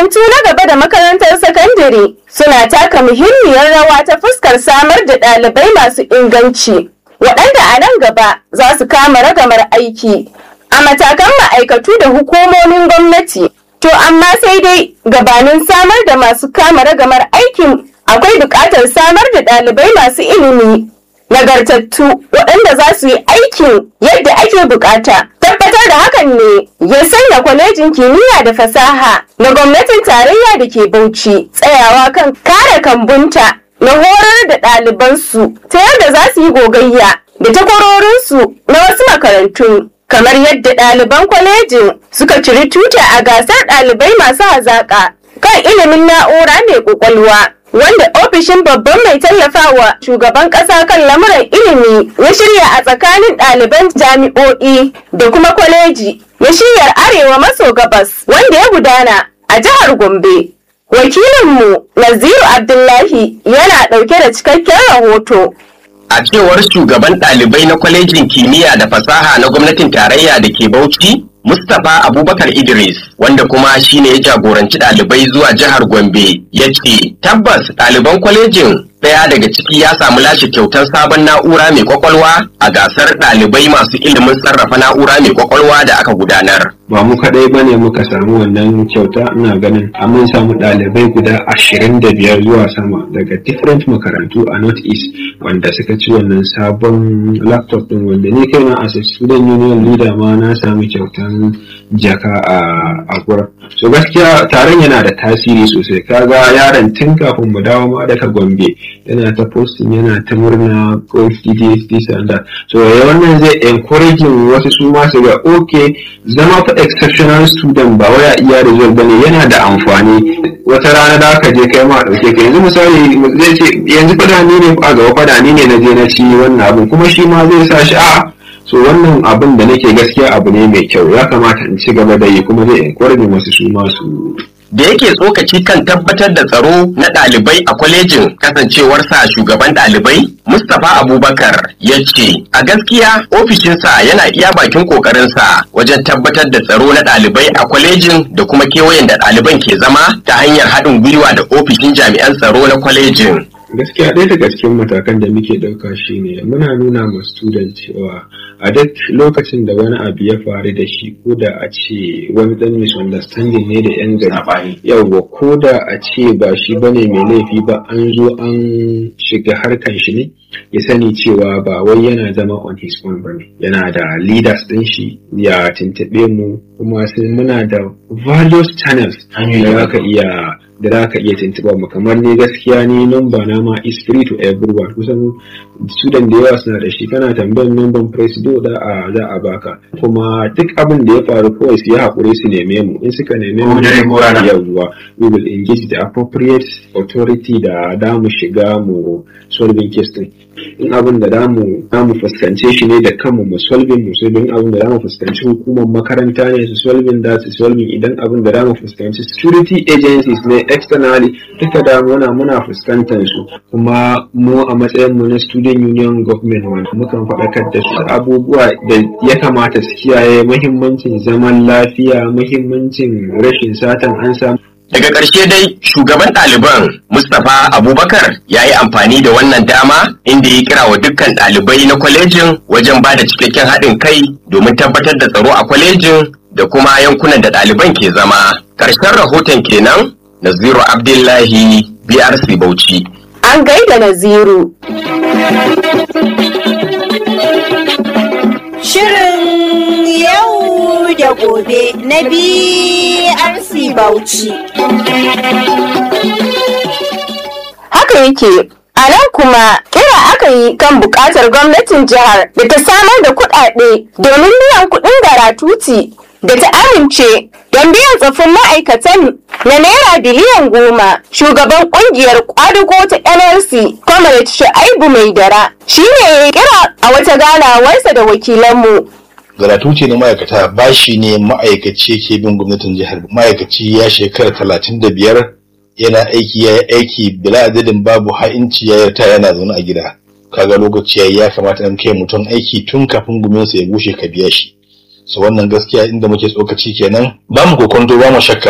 makarantu na gaba da makarantar sakandare suna taka muhimmiyar rawa ta fuskar samar da ɗalibai masu inganci waɗanda a nan gaba za su kama ragamar aiki a matakan ma'aikatu da hukumomin gwamnati to amma sai dai gabanin samar da masu kama ragamar aikin akwai buƙatar samar da ɗalibai masu ilimi nagartattu waɗanda za su yi aikin yadda ake bukata. Tabbatar da hakan ne ya sanya kwalejin kimiyya da fasaha na gwamnatin tarayya da ke Bauchi tsayawa kan kare kambunta na horar da ɗalibansu ta yadda za su yi gogayya da takwarorinsu na wasu makarantu. Kamar yadda ɗaliban kwalejin suka ciri tuta a gasar ɗalibai masu hazaƙa kan ilimin na'ura mai ƙwaƙwalwa. wanda ofishin babban mai tallafawa shugaban ƙasa kan lamuran ilimi ya shirya a tsakanin ɗaliban jami'o'i da kuma kwaleji ya shiryar arewa maso gabas wanda ya gudana a jihar gombe wakilinmu naziru abdullahi yana ɗauke da cikakken rahoto A cewar shugaban ɗalibai na kwalejin kimiyya da fasaha na gwamnatin tarayya da ke Bauchi, Mustapha Abubakar Idris, wanda kuma shine ya jagoranci ɗalibai zuwa jihar Gombe, ya ce, tabbas ɗaliban kwalejin ɗaya daga ciki ya samu lashe kyautar sabon na'ura mai kwakwalwa a gasar ɗalibai masu ilimin sarrafa na'ura mai kwakwalwa da aka gudanar. ba mu kadai bane muka samu wannan kyauta ina ganin a mun samu ɗalibai guda ashirin da biyar zuwa sama daga different makarantu a north east wanda suka ci wannan sabon laptop din wanda ni kaina as a student union leader ma na sami kyautan jaka a a gurin so gaskiya taron yana da tasiri sosai kaga yaron tun kafin mu dawo ma daga gombe yana ta posting yana ta murna ko this this and that so wannan zai encouraging wasu su ma su ga okay zama fa exceptional student ba waya iya result bane yana da amfani wata rana da ka je kai ma dauke ka yanzu misali zai ce yanzu fada ni ne a gaba fada ni ne na je na ci wannan abin kuma shi ma zai sa shi a so wannan abin da nake gaskiya abu ne mai kyau ya kamata in ci gaba da yi kuma zai encourage wasu su ma su da yake tsokaci kan tabbatar da tsaro na ɗalibai a kwalejin kasancewarsa shugaban ɗalibai mustapha abubakar ya ce a gaskiya ofishinsa yana iya bakin ƙoƙarinsa wajen tabbatar da tsaro na ɗalibai a kwalejin da kuma kewayen da ɗaliban ke zama ta hanyar haɗin gwiwa da ofishin jami'an tsaro na kwalejin gaskiya ɗaya daga cikin matakan da muke ɗauka shine muna nuna ma student cewa a duk lokacin da wani abu ya faru da shi ko da a ce wani dan misunderstanding ne da yan gari yawwa ko da a ce ba shi bane mai laifi ba an zo an shiga harkan shi ne ya sani cewa ba wai yana zama on his own bane yana da leaders din shi ya tuntuɓe mu kuma sai muna da various channels da za ka iya da za ka iya tuntuɓa mu kamar ni gaskiya ni number na ma is free to everyone kusan student da yawa suna da shi kana tambayar number presido da a za a baka kuma duk abin da ya faru kawai su yi haƙuri su neme mu in suka neme mu yawwa we will engage the appropriate authority da da mu shiga mu solving case din in abin da damu damu fuskance shi ne da kanmu mu solving mu solving abin da damu fuskanci hukumar makaranta ne su solving da su solving idan abin da damu fuskanci security agencies ne externally duka da muna muna fuskantar su kuma mu a matsayin mu na student union government wanda mukan faɗakar da su abubuwa da ya kamata su kiyaye muhimmancin zaman lafiya muhimmancin rashin satan an samu Daga ƙarshe dai shugaban ɗaliban Mustapha Abubakar ya yi amfani da wannan dama inda ya kira wa dukkan ɗalibai na kwalejin wajen ba da cikakken haɗin kai domin tabbatar da tsaro a kwalejin da kuma yankunan da ɗaliban ke zama. Ƙarshen rahoton kenan Naziru Abdullahi BRC Bauchi. An gaida Naziru. Shirin yau da gobe na BRC Bauchi. Haka yake A nan kuma kira aka yi kan buƙatar gwamnatin jihar da ta samar da kuɗaɗe domin biyan kuɗin garatuti da ta amince don biyan tsoffin ma'aikatan na naira biliyan goma shugaban ƙungiyar ƙwadago ta nlc comrade shu'aibu mai dara shi ne ya kira a wata ganawarsa da wakilanmu garatuci na ma'aikata bashi ne ma'aikaci ke bin gwamnatin jihar ma'aikaci ya shekara talatin da biyar yana aiki ya yi aiki bila adadin babu ha'inci ya yarta yana zaune a gida kaga lokaci yayi ya kamata an kai mutum aiki tun kafin guminsa ya bushe ka biya shi so wannan gaskiya inda muke tsokaci kenan ba mu kokonto ba mu shakka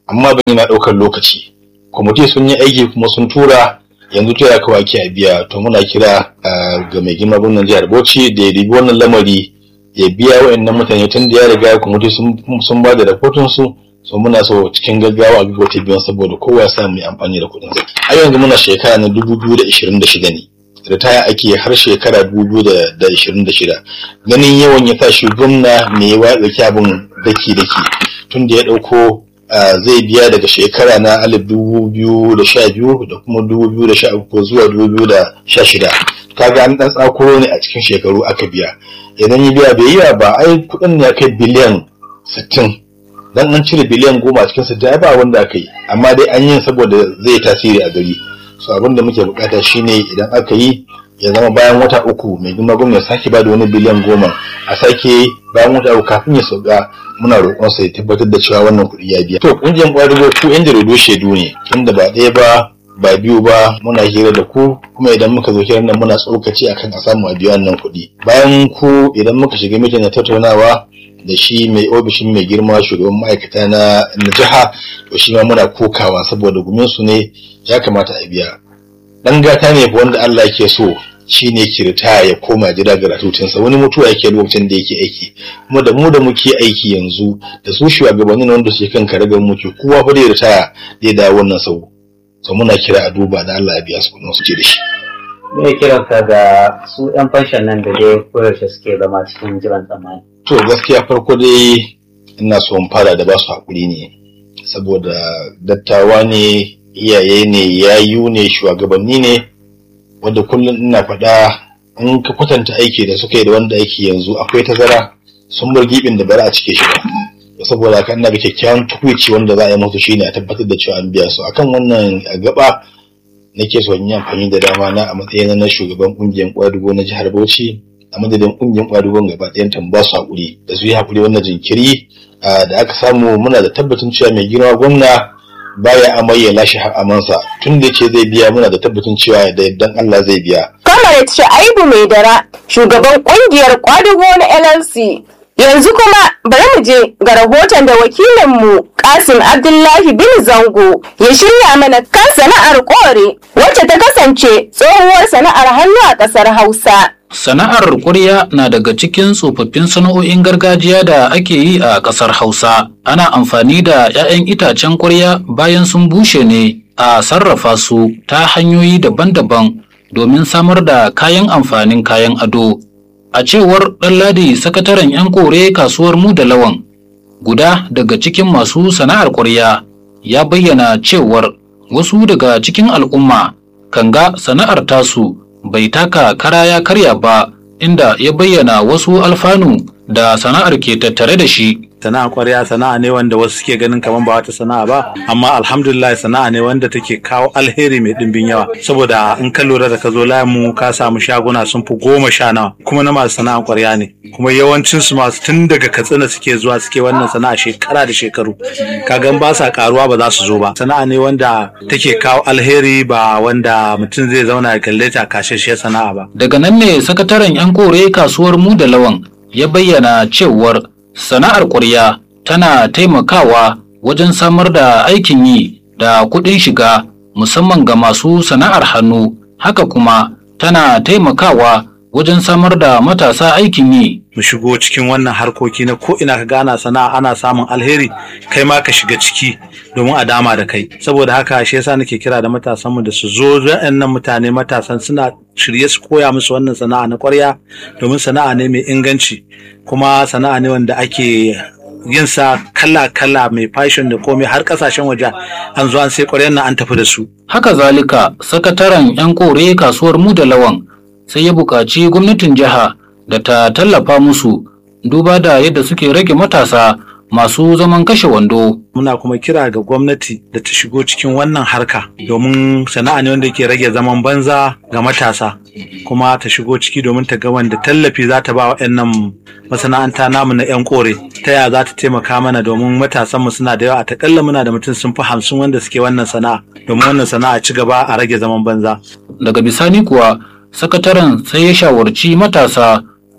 amma ban yana ɗaukar lokaci kwamiti sun yi aiki kuma sun tura yanzu ta kawai ake a biya to muna kira ga mai girma gwamnan jihar Bauchi da ya ribi wannan lamari ya biya wa'annan mutane tun da ya riga kwamiti sun ba da rahoton su so muna so cikin gaggawa a gaggauta biyan saboda kowa ya samu mai amfani da kuɗin sa a yanzu muna shekara na dubu biyu da ishirin da shida ne ritaya ake har shekara dubu biyu da ishirin da shida ganin yawan ya tashi gwamna mai yawa ya ɗauki abin daki daki tun da ya ɗauko zai biya daga shekara na alif dubu biyu da sha biyu da kuma dubu biyu da sha uku zuwa dubu biyu da sha shida kaga an ɗan tsakuro ne a cikin shekaru aka biya idan ya biya bai yi ba ai kuɗin ya kai biliyan sittin dan an cire biliyan goma a cikin sittin ai ba wanda aka yi amma dai an yi saboda zai tasiri a gari so abin da muke bukata shine idan aka yi ya zama bayan wata uku mai girma gwamnati sake ba da wani biliyan goma a sake bayan wata uku kafin ya sauka muna roƙon sa ya tabbatar da cewa wannan kuɗi ya biya to ƙungiyar ƙwadago ku yan jaridu shaidu ne tunda ba ɗaya ba ba biyu ba muna hira da ku kuma idan muka zo hirar nan muna tsokaci akan a samu a biya wannan kuɗi bayan ku idan muka shiga mitin na tattaunawa da shi mai ofishin mai girma shugaban ma'aikata na jiha to shi ma muna kokawa saboda gumin su ne ya kamata a biya dan gata ne wanda Allah yake so shine kirta ya koma gida ga ratutinsa wani mutuwa yake lokacin da yake aiki kuma da mu da muke aiki yanzu da su shugabannin wanda suke kan karagar muke kowa fa da ritaya da dawo wannan sau so muna kira a duba da Allah ya biya su kudin su ce da shi me kiranka ga su yan fanshan nan da dai koyaushe suke zama cikin jiran tsammani to gaskiya farko dai ina so in fara da ba su haƙuri ne saboda dattawa ne iyaye ne yayu ne shugabanni ne wanda kullum ina faɗa in ka kwatanta aiki da suka yi da wanda aiki yanzu akwai tazara sun bar gibin da bari a cike shi ba saboda haka ina ga kyakkyawan tukwici wanda za a yi musu shine a tabbatar da cewa an biya su akan wannan gaba nake so in yi amfani da dama na a matsayin na shugaban kungiyar kwadugo na jihar Bauchi a madadin kungiyar kwadugon gaba ɗayan ta ba su haƙuri da su yi haƙuri wannan jinkiri da aka samu muna da tabbacin cewa mai girma gwamna baya amai ya lashe amansa tun da ce zai biya muna da tabbacin cewa da yardan Allah zai biya. Comrade Sha'ibu Mai Dara, shugaban kungiyar kwadugo na LLC. Yanzu kuma bari mu je ga rahoton da wakilinmu Kasim Abdullahi bin Zango ya shirya mana kan sana'ar kore wacce ta kasance tsohuwar sana'ar hannu a ƙasar Hausa. Sana'ar ƙurya na daga cikin tsofaffin sana'o'in gargajiya da ake yi a ƙasar Hausa. Ana amfani da 'ya'yan itacen ƙurya bayan sun bushe ne a sarrafa su ta hanyoyi daban-daban domin samar da kayan amfanin kayan ado. A cewar Ɗanladi sakataren 'yan kore kasuwar mu da lawan, guda daga cikin masu sana'ar ƙurya ya bayyana cewar wasu daga cikin al'umma kan ga sana'ar tasu bai taka kara ya karya ba inda ya bayyana wasu alfanu da sana'ar ke tattare da shi sana'a kwarya sana'a ne wanda wasu suke ganin kamar ba wata sana'a ba amma alhamdulillah sana'a ne wanda take kawo alheri mai dimbin yawa saboda in ka lura da ka zo layin mu ka samu shaguna sun fi goma sha nawa kuma na masu sana'a kwarya ne kuma yawancin su masu tun daga katsina suke zuwa suke wannan sana'a shekara da shekaru kaga ba sa karuwa ba za su zo ba sana'a ne wanda take kawo alheri ba wanda mutum zai zauna ya kalle ta kashashiyar sana'a ba daga nan ne sakataren yan kore kasuwar mu da lawan ya bayyana cewar sana'ar ƙwarya tana taimakawa wajen samar da aikin yi da kuɗin shiga musamman ga masu sana'ar hannu haka kuma tana taimakawa wajen samar da matasa aikin yi mu shigo cikin wannan harkoki na ko ina ka gana sana'a ana samun alheri kai ma ka shiga ciki domin a dama da kai saboda haka shi yasa nake kira da matasanmu da su zo waɗannan mutane matasan suna shirye su koya musu wannan sana'a na ƙwarya domin sana'a ne mai inganci kuma sana'a ne wanda ake yin sa kala-kala mai fashion da komai har kasashen waje an zo an sai ƙwaryan nan an tafi da su. haka zalika sakataren 'yan kore kasuwar mu da lawan sai ya buƙaci gwamnatin jiha da ta tallafa musu duba da yadda suke rage matasa masu zaman kashe wando. Muna kuma kira ga gwamnati da ta shigo cikin wannan harka domin sana'a ne wanda ke rage zaman banza ga matasa kuma ta shigo ciki domin ta ga wanda tallafi za ta ba waɗannan masana'anta namu na 'yan kore ta yaya za ta taimaka mana domin matasanmu suna da yawa a takalla muna da mutum sun fi hamsin wanda suke wannan sana'a domin wannan sana'a ci gaba a rage zaman banza. Daga bisani kuwa sakataren sai ya shawarci matasa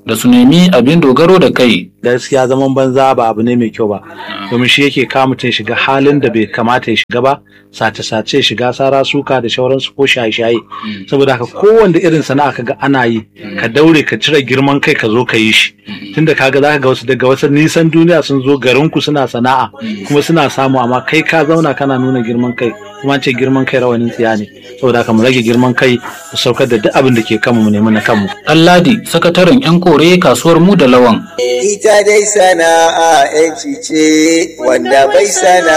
da su nemi abin dogaro da kai. gaskiya zaman banza ba abu ne mai kyau ba domin shi yake kawo mutum shiga halin da bai kamata ya shiga ba sace-sace shiga sara suka da shauransu ko shaye-shaye saboda haka kowanne irin sana'a kaga ana yi ka daure ka cire girman kai ka zo ka yi shi tunda kaga zaka ga wasu daga wasu nisan duniya sun zo garin ku suna sana'a kuma suna samu amma kai ka zauna kana nuna girman kai kuma ce girman kai rawanin tsiya ne saboda haka mu rage girman kai mu saukar da duk abin da ke kanmu mu nemi na kanmu Ɗanladi sakataren 'yan kore kasuwar mu da lawan. ita dai sana'a 'yanci ce wanda bai sana